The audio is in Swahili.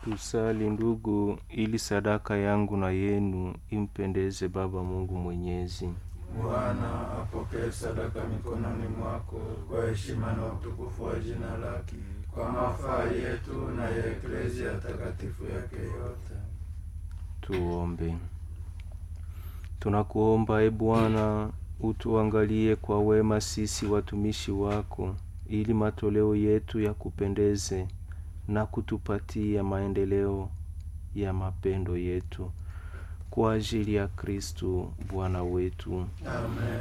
Tusali ndugu, ili sadaka yangu na yenu impendeze Baba Mungu Mwenyezi. Bwana apokee sadaka mikononi mwako kwa heshima na utukufu wa jina lake, kwa mafaa yetu na ya eklezia takatifu yake yote. Tuombe. Tunakuomba e Bwana, utuangalie kwa wema sisi watumishi wako, ili matoleo yetu yakupendeze na kutupatia maendeleo ya mapendo yetu kwa ajili ya Kristu Bwana wetu. Amen.